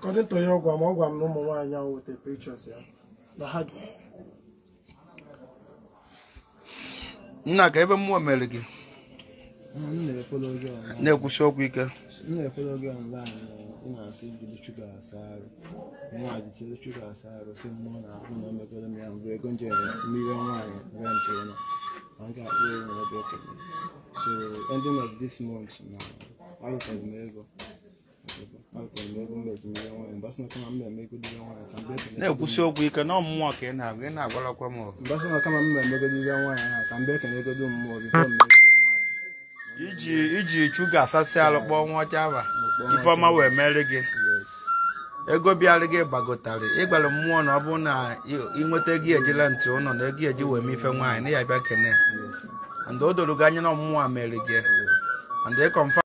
according to ya ọ gwa m ọ gwa m na ụmụ nwaanyị ahụ weta pictures ya na ha dị nna ka ebe mmụọ mere gị m na-efolo gị online na-ekwusi okwu ike m na-efolo gị online ị na-asị jiri shuga asa arụ nwa jitiri shuga asa arụ si mmụọ na ahụ na omegoro m ya mbụ ego njere mmiri nwaanyị rent ụlọ ma m ga-akpụ ewu na ebe ekele so ending of this month na alụtara m ego alụtara m ego mmeji mmiri nwaanyị mgbe asị na kama m na-eme ego dịrị nwaanyị ka mgbe ekele na-ekwusi okwu ike na mmụọ ka ị na-agwa ị na-agwarakwa m ọgụ mgbe asị na kama m na-eme ego dịrị nwaanyị ahụ ka mgbe ekele ego dị mmụọ bifo m na-ego nwaanyị iji iji chuga asasị alụ kpọọ nwa ọcha aba ifeọma wee mere gị yes ego bịara gị gbagotarị ịgbara mmụọ na ọ bụrụ na ị- ị nweta ego ejila ntị ụlọ na ego eji wee mee ife nwaanyị na ya bịa kene yes and o doro gị anya na mmụọ a mere gị and ị confirm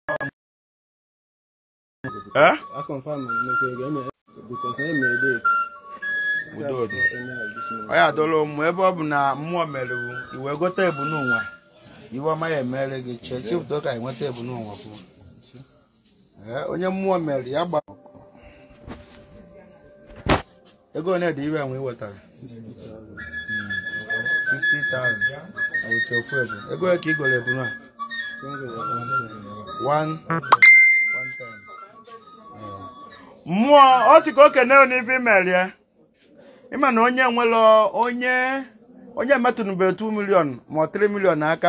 Eh? I confirm okay, okay, eme because na eme date. Udo dị. Any of this month. ọ ya doro ụmụ ebe ọ bụ na mmụọ mere iwe gote ebu n'ụwa iwe ọma ya emere gị chee chefụta ka enweta ebu n'ụwa kwụ Ee, onye mmụọ mere ya gba ego one dị ibe enwe iwetara 60,000 awụcha ofu ebu ego ole ka ị goro ebu na one one time. mmụọ ọ sị ka o kene n'ife imerie ịma na onye nwere onye onye metụnụbe 2 million ma ọ 3 million n'aka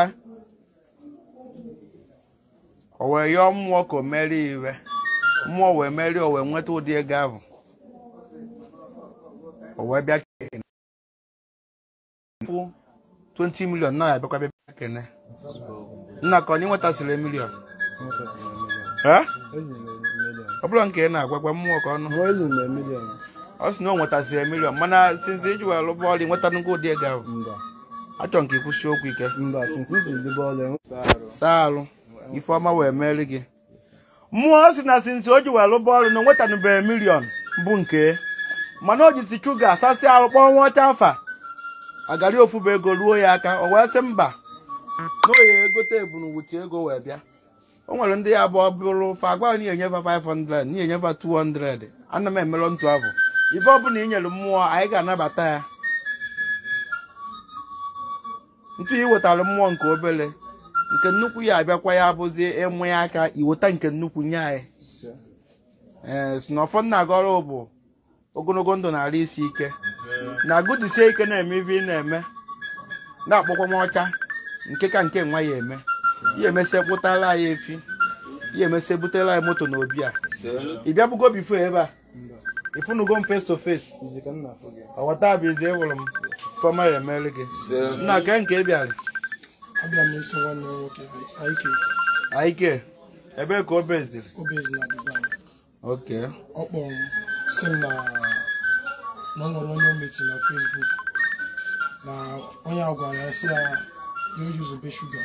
o wee yọọ mmụọ ka o merie iwe mmụọ wee merie o wee nweta ụdị ego ahụ o wee bịa kene Fụ 20 million na ya bịakwa bịa kene nna ka onye nwetasịrị million Eh? ọ bụrụ nke ị na-agwagwa mmụọ ka ọnụ Elu na million. ọ sị na o nwetasịrị milion mana sinzi iji wee lụba ọrụ nweta nnukwu ụdị ego ahụ Mba. achọ nke ikwusi okwu ike Mba, since this is the ball enwe arụ. saa alụ ifeọma wee meri gị mmụọ ọ sị na sinzi o ji wee lụba ọrụ na o nwetanụbeghị milion bụ nke mana o jisi chuga asasị arụ kpọọ nwa ọcha afa agari ofu bụ ego ruo ya aka o wee sị mba na oye egote ebunugwuchi ego wee bịa o nwere ndị ya abụọ bụrụ fa agwa na enyefa 500 na enyefa 200 ana m emelọ ntụ abụ ibe ọbụla i nyere mmụọ anyị ga-anabata ya ntụ i wetara mmụọ nke obere nke nnukwu ya abịakwa ya abụzie ịmụ ya aka iweta nke nnukwu nye anyị ee si na ọfọ nna agọrọ bụ ogologo ndụ na-arụ isi ike na agụdisie ike na-eme ife ị na-eme na-akpọkwa m ọcha nke ka nke nwa ya eme ya emesịa kpụtara anyị efi ya emesịa butere anyị moto na obi a ị bịabụgo bifo ebe a ịfụnugo m face to face Izi ka m na-afụ gị. ọwata bụ izi ewụrụ m fọma ya emere gị nna ke nke ị bịara abịa m esi nwanne m nwoke aike aike ebee ka o beziri obezi na dubai oke ọ kpọrọ m si m na na ọ nwere onye o meti na facebook na onye a gwara ya si ya ya oyuzube shuga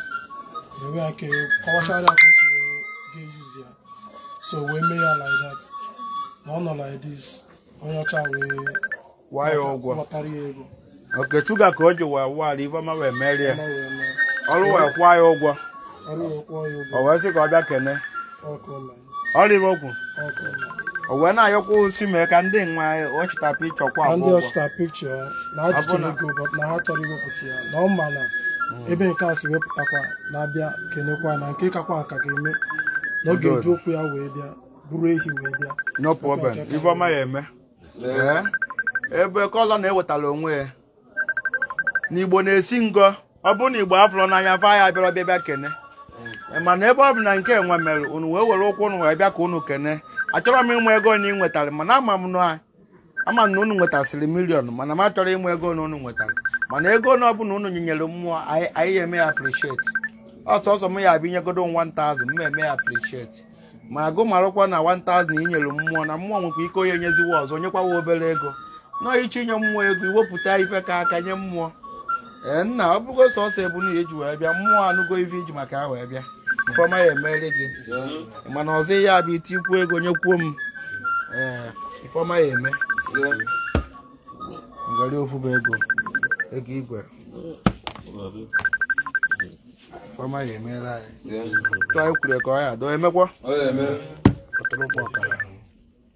na ebe ya ke kọwachara ya ka o si wee ga-eyuzi ya so wee mee ya like that na ọ nọ like this onye ọcha wee waya ụgwọ kpọtara ya ego oke chuga ka o ji wee wụara ifeọma wee merie ọma wee mee ọrụ wee kwụọ ya ụgwọ ọrụ wee kwụọ ya ụgwọ o wee sị ka ọ bịa kene ọkụ ụlọ ọrụ ibe okwu ọkụ ụlọ o wee na-ayọkwa osi mee ka ndị nwa ọ chịtapụ ịchọkwa na agwọ ndị ụgwọ ọchịta pikchọ na ha Ọ bụ jichara na- ego but na ha chọrọ iwepụta ya na ọ ma na ebe nke a si wepụtakwa na-abịa kenekwa na nke kakwa nka ga-eme na ọ ga-eji okwu ya wee bịa bụrụ ehi wee bịa no problem ifeọma ya eme ee ebe kọlọ na-ewetara onwe ya n'igbo na-esi ngọ ọ bụrụ na igbo afụrụ n'anya fa ya bịara ọbịa bịa kene mana ebe ọ bụ na nke nwe mere unu wee were ụkwụ unu wee bịa ka unu kene achọrọ m ịmụ ego na ị nwetara mana ama m na ama m na unu nwetasịrị milion mana m achọrọ ịmụ ego na unu nwetara mana ego na ọ bụ na unu nyenyere mmụọ anyị anyị ya eme ya appreciate ọsọsọ m ya abịa inyegodo m 1000 m eme ya appreciate ma agụ marụkwa na 1000 inyere mmụọ na mmụọ nwekwa ike onye nyeziwa ọzọ nyekwawa obere ego nọọ iche inye mmụọ ego iwepụta ife ka aka nye mmụọ ee nna ọ bụgo sọsọ ebu na eji wee bịa mmụọ anụgo ife iji maka ha wee bịa ifeọma ya emere gị mana ọzọ ya bụ itikwu ego nyekwuo m ee ifeọma ya eme ngari ofu bụ ego ego igwe ifeọma ya emere anyị tụọ anyị kwuru ka ọ ya doo emekwa ọtụrụkpọ ọkara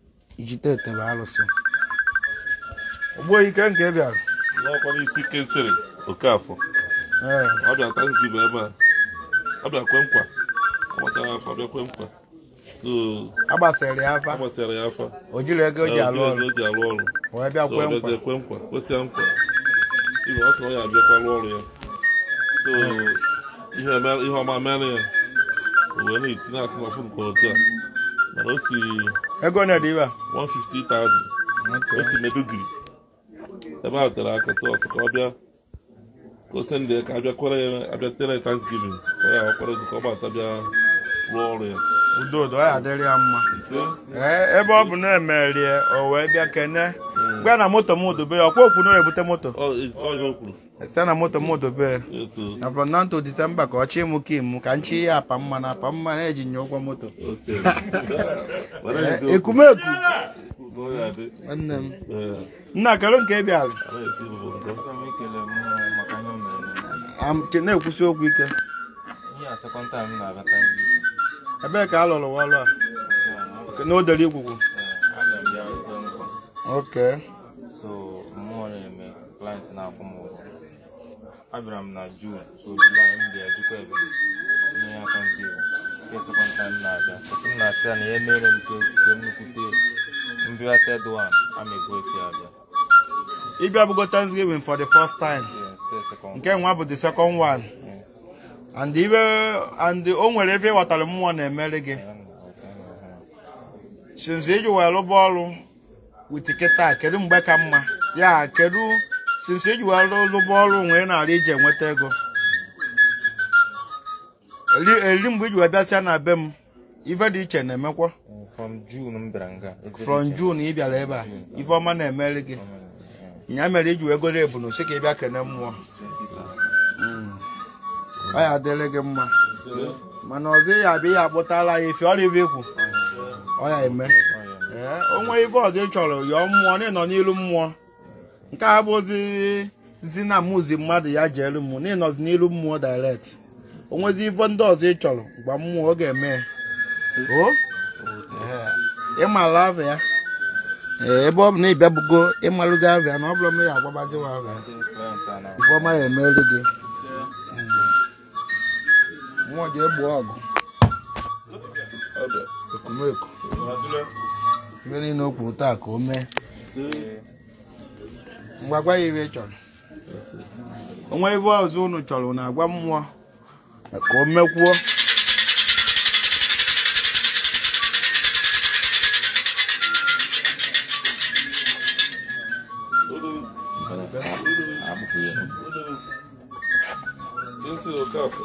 ijite ete bụ alụsị ogboyi ike nke bịara n'ọkwa n'isi kesịrị okafọ ee ọ bịa tanzibụ ebe a ọ bịa kwe nkwa ọ gbachara afọ bịa kwe nkwa so agbasara ya a afa gbasara ya afọ o jiri ego o ji alụ ọrụ o ji alụ ọrụ wee bịa so kwee ọ nkwa bịazie kwe nkwa kwesịa nkwa ibe ọ sị na ọ ya abịakwa lụọ ọrụ ya so ihe eme- ihe ọma mere ya o wee na-etinye asị na fụrụ otu a mana o si ego na-ede ibe a 150,000 o si medugiri ebe a tere aka sị ọsọ ka ọ bịa ka o si ndị ka abịa kwere ya abịa tere thanksgiving ka ọ ya kwere ka ọ gbata bịa rụọ ọrụ ya udo udo ọ ya adịrị ya mma ise ee ebe ọ bụ na emerie o wee bịa kene gwa na moto m dobe ya ọkwa okwu na ebute moto ọ ọ ihe o kwuru site na moto m dobe ya eto na from now to December ka ọ chi mụ ka imu ka nchi ya apa mma na apa mma na-eji nye ụgwọ moto oke Ee, ekumeku ya dị nwanne m ee nna kere nke bịara a na-esi bụ nke Achọrọ m ikele mmụọ maka ihe o mere na Am- ke- na-ekwusi okwu ike ihe a sekọnd taim m na-abịa Thanksgiving. ebee ka a lụrụ ọrụ a Ee, na odere igwugwu aga m bịa ikpe nkwa. oke so mmụọ na-eme client na-akwụ m ụgwọ abịara m na jun so july m bịa jikwa ebe nye ya thanksgiving nke sekọnd taim m na-abịa otu m na-asị ya na ihe mere m nke nke nnukwute mbịa ted one ama ebu eke abịa ịbịa bụgo Thanksgiving for the first time Yes, say second nke nwa bụ the second one Yes. and ibe and o nwere ebe ịghọtara mmụọ na-emere gị Ya na ọka ya na ha. since iji wee rụba ọrụ wit kịta kedu mgbe ka mma ya kedu since iji wee rụ- rụba ọrụ nwee na-ara iji enweta ego eri eri mgbe iji wee bịasịa na be m ife dị iche na-emekwa Eh, from june m bịara nga Every from day. June ị bịara ebe a ife ọma na-emere gị ya mere iji wee goro ebunu si ka ị bịa kene mmụọ Mm. ọ ya adịrị gị mma mana ọzọ ya abịa ya akpụtala ya efe ọrịa ibe ikwu ọ ya eme ee onwe ibe ọzọ ị chọrọ yọọ mmụọ na ịnọ n'ilu mmụọ nke a bụzi zi na mụzi mmadụ ya jeelu mmụọ na ịnọzi n'ilu mmụọ direct onwezi ife ndị ọzọ ị chọrọ gwa mmụọ ọ ga-eme ya o Ee, ịmara ava ya ee ebe ọ bụ na ịbịa bugo ịmalụgo ava ya na ọ bụrụ na ya agbabaziwa ava ya Client a na- ife ọma ya emeri gị mmụọ ji egbu ọgụ ọ bịa ekumeko ife niile o kwuru taa ka o mee ngwa gwa ya ife ị chọrọ onwe ife ọzọ unu chọrọ na agwa mmụọ ka o mekwuo esi okafọ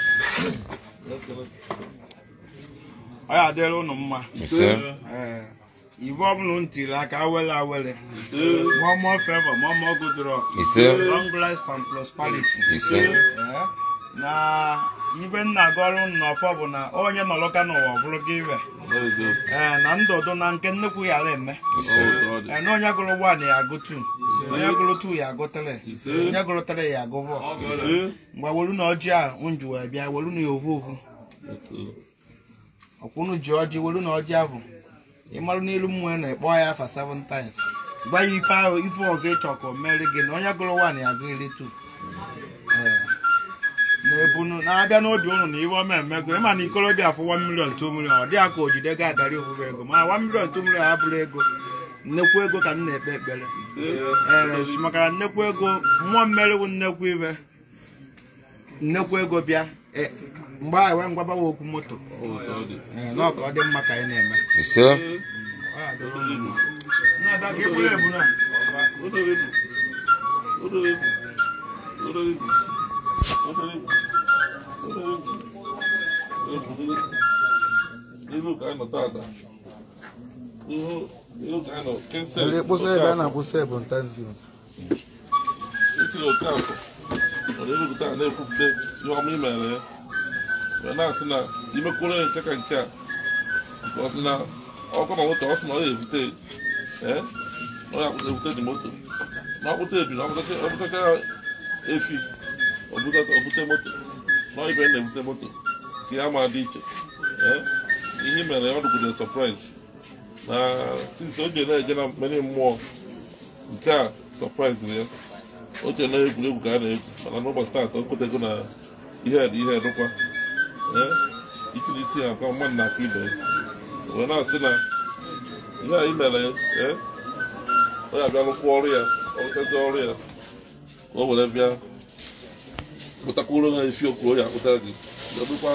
ọ ya adịrị unu mma ise Ee, ife ọbụla unu tiri aka awele awele ise more more favor more more good luck ise long life and prosperity ise Ee, na ife nna aga ọrụ n'ọfọ bụ na onye nọrọka n'ụwa ọ bụrụ gị iwe n'eziokwu ee na ndụdụ na nke nnukwu ghara eme ise ọ dị ee na onye gụrụ 1 ya agụ 2 onye gụrụ 2 ya agụ 3 ise onye gụrụ 3 ya agụ 4 ise mgbe welu na ọjị a nju wee bịa welu na ya ovu ovu ise ọkwụnụ ji ọjị welu na ọjị ahụ ịmarụ n'ilu mmụọ na ịkpọ ya afa 7 times gwa ya ife ahụ ife ọzọ ịchọ ka o mere gị na onye gụrụ 1 ya agụ iri 2 na-ebunu na-abịa n'obi ụnụ na ihe ọma emego ịma na ikorobịa afụ 1 million 2 million ọ dị aka o jide ga agarị ofufe ego mana 1 million 2 million abụrụ ego nnekwu ego ka m na-ekpe ekpere ee maka na nnekwu ego mmụọ mmeri bụ nnekwu ibe nnekwu ego bịa e, mgbe a wee ngwabawa okwu moto ọ dị ee, na ọ ka ọ dị mma ka anyị na-eme ise Ọ ya dịrị unu mma. Nna-ada ka egburu ebu na Ilu ka anyị nọ tata. Ihu ilu ka anyị nọ kensel. Ele kpụsa ebe a na-akwụsị ebu Thanksgiving. Isi oke afọ. Mana ilu taa na-ekwupụta ihe ọma i mere ya. Wee na-asị na imekwuru ya nke ka nke a. Nke ọ sị na ọkụ na moto ọ sị na ọ ga-evute ee ọ ga-evute dị moto. Na ọkpụta ebi na ọkpụtacha efi obute moto. Na ibe na-ebute moto. Ka ya ma dị iche. Ee ihe i mere ya ọ dụkwuru surprise. na since o je na-eje na mmeri mmụọ nke a surprise ya o je na egwuregwu ka a na-egwu mana n'ụbọchị taata o kwetego na ihe dị ihe dịkwa ee itiri isi ha ka mmadụ na-aka ibe ya wee na-asị na ihe anyị mere ya ee ọ ya bịa rụkwa ọrụ ya ọrụchazi ọrụ ya ka o were bịa kpụtakwuru ha efi okwu o ya akpụta gị ebukwa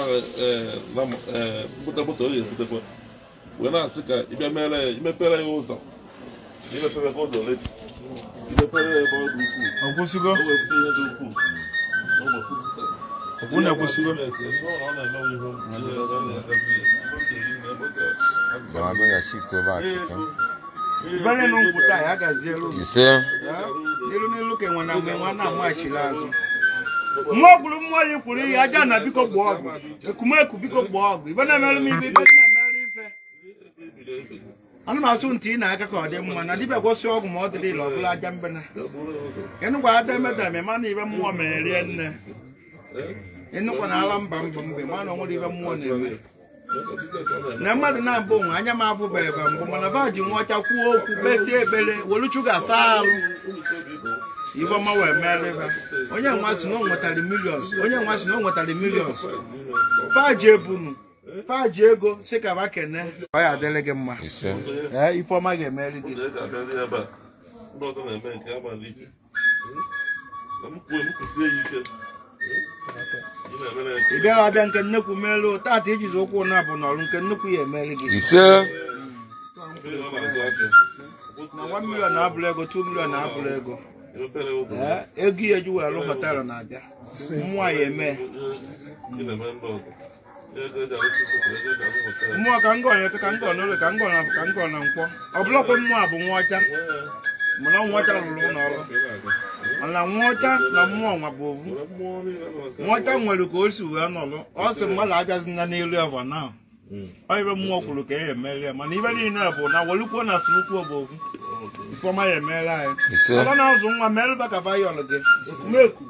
mbute moto o ga-ebutekwa wee na-asị ka ịbịa mere ya imepere ya ụzọ imepere ka ụzọ ole imepere ya ebe ọ dị ukwuu ọ kwụsịgo o wee bute ihe dị ukwuu n'ụbọchị taa. Okwu na-ekwụsịgo Ọ na-emewe ihe ọ na-agazi ya. I'm going to shift over. Africa. ibere na nkwụta ya gazielu You see? n'elu n'elu ka enwe na mgbe nwa na-amachiri azụ mmụọ gburu mmụọ ya kwuru ihe aja na biko gbaa ọgwụ ekumeku biko gbaa ọgwụ ibe na-emerụ m ibe ibe na-emerụ ife ana m asụ ntị ị na-aka ka ọ dị mma na dibịa gwọsị ọgwụ ma ọ dịrị ile ọ bụla aja mbena ịnụkwa ada emedame ma na ibe mmụọ mere rie nne ịnụkwa na ala mba mba mgbe ma na ọ nwere ibe mmụọ na-eme na mmadụ na-abụ onwe anya m afụba ebe mbụ mana ba ji nwa ọcha kwuo okwu kpesie ekpere welu chuga asa alụ ibe ọma wee mere ebe onye nwa si na o nwetara milions onye nwa si na o nwetara milions faji ebunu faji ego si ka ba kene ọ ya adịrị gị mma You see? ee ifeọma ga-emeri gị Ndị eji abịarị ebe a, ndị ọzọ na-eme nke a mara ike. Na m kwuo, m kwụsie ya ike. Ị na-emere ya nke ị bịara abịa nke nnekwu merụ tata ijizi ụkwụ na bụ n'ọrụ nke nnukwu ya emeri gị You see? ebe ọ na-azụ aka. na 1 million abụrụ ego 2 million abụrụ ego Emepere ụzọ. ee ego ya eji wee rụ họtelụ na-abịa mmụọ ya eme Ị na-eme ndị ọzọ. Ego eji arụsị ụzọ, ego eji arụ họteelụ. mmụọ ka ngọ ya ka ngọ n'ụlọ ka ngọ na ka ngọ na nkwọ ọ bụlọkwa mmụọ a bụ nwa ọcha mana nwa ọcha rụrụ ụlọ ọrụ mana nwa ọcha na mmụọ nwa bụ ovu nwa ọcha nwere ka o si wee nọrọ ọ sị mmadụ agazina n'elu eva na ọ ibe mmụọ kwuru ka ya emeri ya mana ibe niile bụ na welukwuo na sụrụkwuo bụ ovu ifeọma ya emere anyị You see? ọba na-azụ nwa merụba ka bayọl gị ekumeku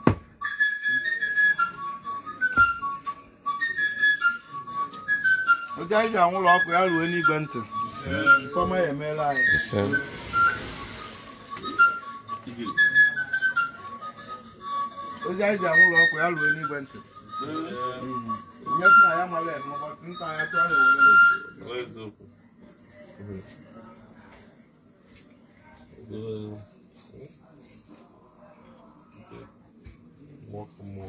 oge anyị ji anwụlọ ọkụ ya ruo n'igwe ntị ifeọma ya emere anyị You see? ozi anyị ji anwụlọ ọkụ ya ruo n'igwe ntị ihe si na ya mara eme ụbọchị nta ya tụọ ya owere Eziokwu. Mmụọ ka mmụọ.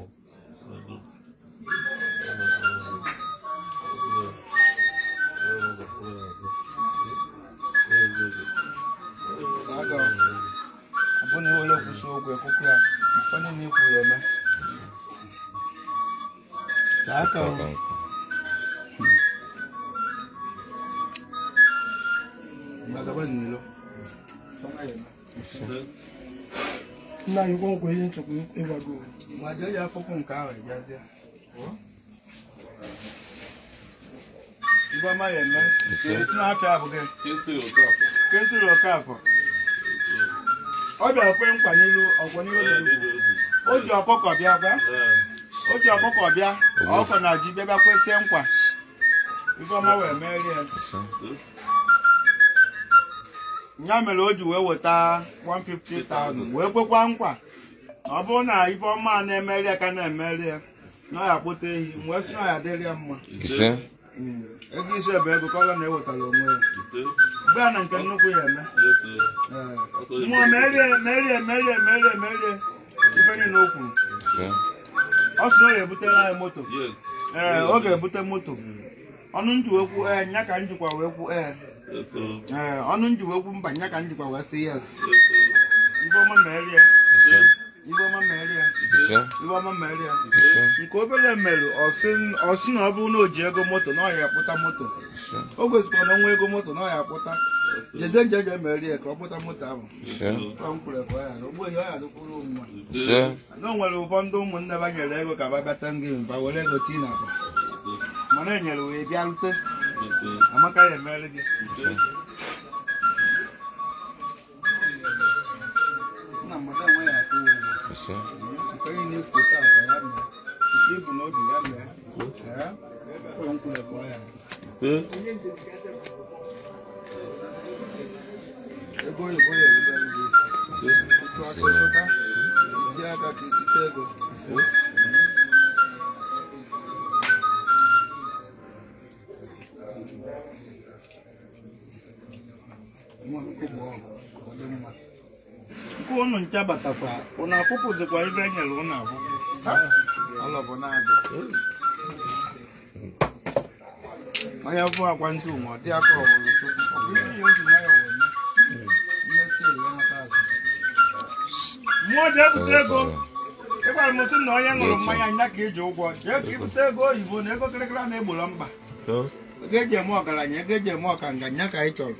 aga abụ na iwere kwụsị okwu ekwukwu ya onye na-ekwu ya eme saa aka o. Gbagaba n'ilo. nna anyị gwa nkwa ihe nchekwa ịgwago Ma jee ya afọkwụ nke ahụ ịbịazie. Ibe ọma ya eme. Esi n'afịa abụ gị. Ka esiri Okafọ. Ọ bịara kwe nkwa n'ilu ọgwọ n'ilu odibo. O ji ọkụkọ bịa gwa. O ji ọkụkọ bịa. Ọkọ na ji bịa bịa kwesie nkwa. Ibe ọma wee merie ya. ya mere o ji wee weta 150,000 wee kwekwa nkwa na ọ bụrụ na ife ọma a na-emeri ya ka na-emeri ya na ọ ya kpụta ehi wee sị na ọ ya dịrị ya mma You see? Mm. ego ise bụ ego ka ọ na-ewetara onwe ya mgbe a na nke nnukwu ya eme Ee. mmụọ merie merie merie merie merie ife niile o kwuru You see? ọ sị na ọ ga-ebutere anyị moto ee ọ ga-ebute moto ọnụ ntị wee kwu ee nya ka njikwa wee kwu ee ee ọnụ ntị wee kwu mba nya ka njikwa wee sị yes ife ọma merie You see? ife ọma merie You see? ife ọma merie You see? nke obere merụ ọ sị na ọ bụrụ na o ji ego moto na ọ ya akpụta moto You see? o gosikwara na ọnwa ego moto na ọ ya akpụta jede nje je merie ka ọ kpụta moto ahụ You see? Ọ m kwuru ekwe ya na ogbe ihe ọ ya dịkwuru mma You see? na o nwere ụfọdụ ụmụnne ba nyere ego ka ba bata ngị mba were ego tii na akpa mana e nyere wee bịa rute amaka ya emere gị nna mmadụ enwe ya atụ ụgwọ You see? nke onye na-ekwu taa ka ya mee nke ibu n'obi ya mee Ee, ọ m kwuru ekwe ya ego oyibo na-erube m ga-esi ịtụ aka ịtụta iti aka ka itite ego nwa nkụ bụ ọgụ ọ dị mma nke unu ncha batakwa unu afụpụzikwa ibe e nyere unu afụpụ ọlọ bụ na-adị onye fụ akwa ntụ ma ọ dị aka ọwụrụ chukwu ọ bụ ihe ya oji nwayọ wee mee mmesi ya nata azụ mmụọ ji ebute ego ịgwara m sị na onye ṅụrụ mmanya nya ka iji ụgwọ jee ka ibute ego oyibo na ego kịrịkịrị na-egboro mkpa ego eji eme ọgaranya ego eji eme ọkanga nya ka anyị chọrọ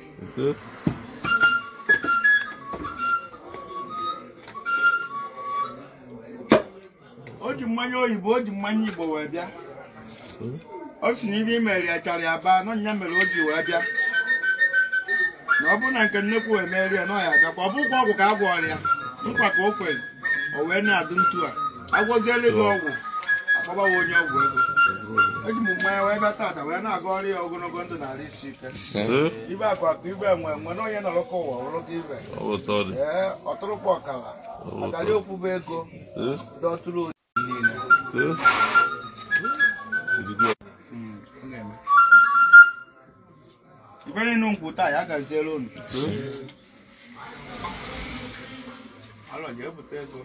o ji mmanya oyibo o ji mmanya igbo wee bịa o si na ibe imere ya chara ya baa nọ nya mere o ji wee bịa na ọ bụrụ na nke nnekwu wee merie ya nọ ya abịakwa ọ bụkwa ọgwụ ka a gwọrọ ya nkwa ka o kwere o wee na-adụ ntu a agwọziela gị ọgwụ akpọbawa onye ọgwụ ego eji m mmanya wee bịa tata wee na-aga ọrụ ya ogologo ndụ na ala isi ike ibe akụ akụ ibe enwe enwe na onye nọrọ ka ụwa wụrụ gị ibe ee ọtụrụkwa ọkala ọkara okwube ego dọtụrụ oyi niile ibe niile nkwu taa ya gaziere unu alọ jee bute ego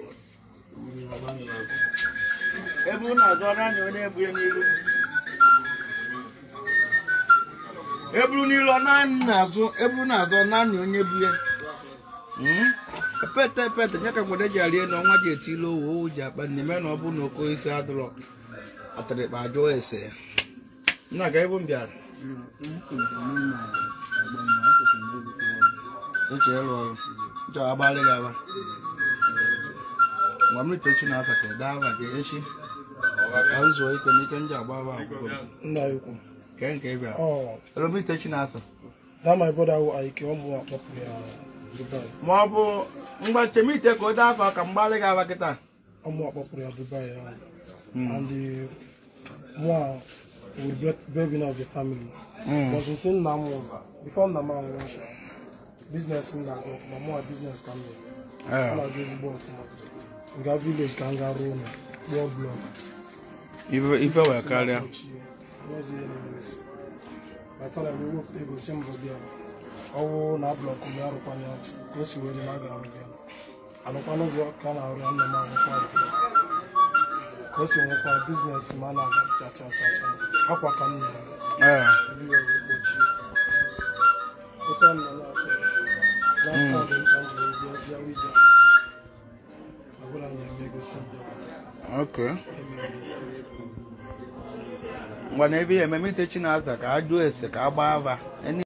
ebe unu azọ naanị onye ebunye n'ilu eburu n'ilu ọ naanị na-azụ eburu na-azụ naanị onye bu ya pete pete nye ka mgbede ji arie na ọnwa ji etili owu owu ji akpa n'ime na ọ bụ na oke isi adụrọ atịrịkpa ajụọ ese ya nna ga ebe m bịara eche ịrụ ọrụ nchọ agbalị gị aba ngwa m itechi na aka ka ede aba gị echi ka m zuo ike n'ike m ji agba aba akwụkwọ m. nna ya ukwu kee nke ị bịara oh elu m itechi na asa that my brother who I came ụmụ akpọpụ ya Dubai ma ọ bụ mgbe chemite ka o dee afọ ka mgbalị gị aba kịta ụmụ akpọpụrụ ya Dubai ya and the one will be breadwinner of the family but since nna m nwụrụ before nna m anwụrụ ncha business m na-aga ọfụma mụwa business ka m mere ọ na-aga ezigbo ọfụma m gaa village ka m gaa ruo ụlọ kpụọ blọk ife wee karịa my father wee wepụta ego si mbụ bịa ọwụ na blọkụ ya arụkwanye ya ka o si wee na aga arụ ya alụkwana ụzọ ka a na-arụ ya nna m arụkwa ya ka o si nwekwa biznes ma a na-aga cha cha cha cha akwa ka m na-ere ee everywhere wee gbochie ofe m nọ na-asọ last time dị nka m jiri bịa bịa wija ọbụla m na-eme egosi ndị okay ngwa na ebe ya ememe itechi na asa ka a jụọ ese ka a gbaa ava